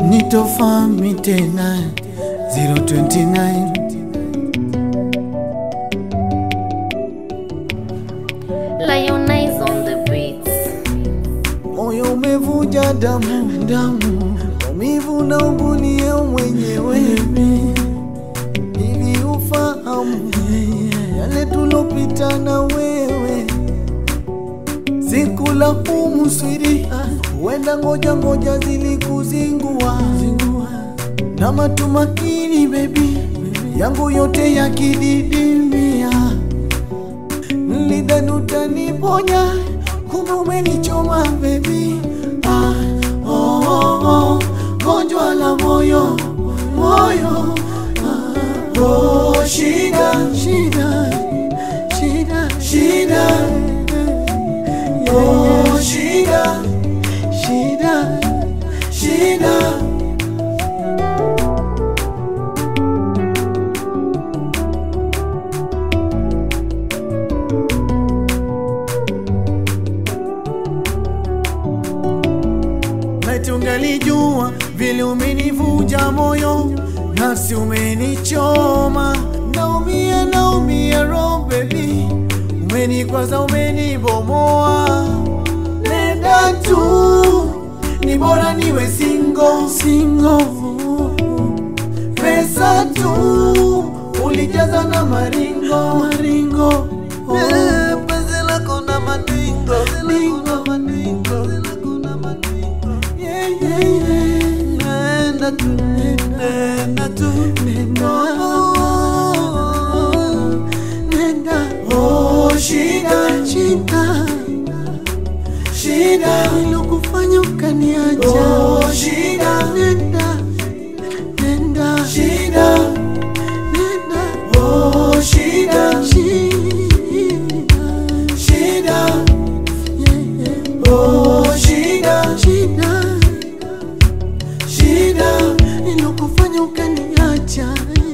nitofami tena 029 Lionize on the beats. moyo umevuja damu damu, maumivu na ugunia mwenyewe, ili ufahamu yale tulopita na wewe. Sikulaumu swiri, huenda ngoja ngoja zilikuzingua na matumaini bebi yangu yote yakididimia nilidhani utaniponya, kumbe umenichoma baby. Ah, oh, oh, oh, gonjwa la moyo moyo, ah, oh, shida shida shida shida, oh, shida shida shida. Laiti ungalijua vile umenivuja moyo, nafsi umenichoma, naumia naumia roho baby, umenikwaza umenibomoa. Nenda tu, ni bora niwe single single, pesa tu ulijaza na maringo maringo, oh. Penzi lako na maningo maningo Yeah, yeah, yeah. Nenda tu, nenda tu, nenda. Nenda. Oh, shida, shida, shida ilokufanya ukaniacha. Oh, shida, nenda, nenda, shida, nenda. Oh, shida, shida, shida, yeah, yeah. Oh, shida, shida shida ilokufanya ukaniacha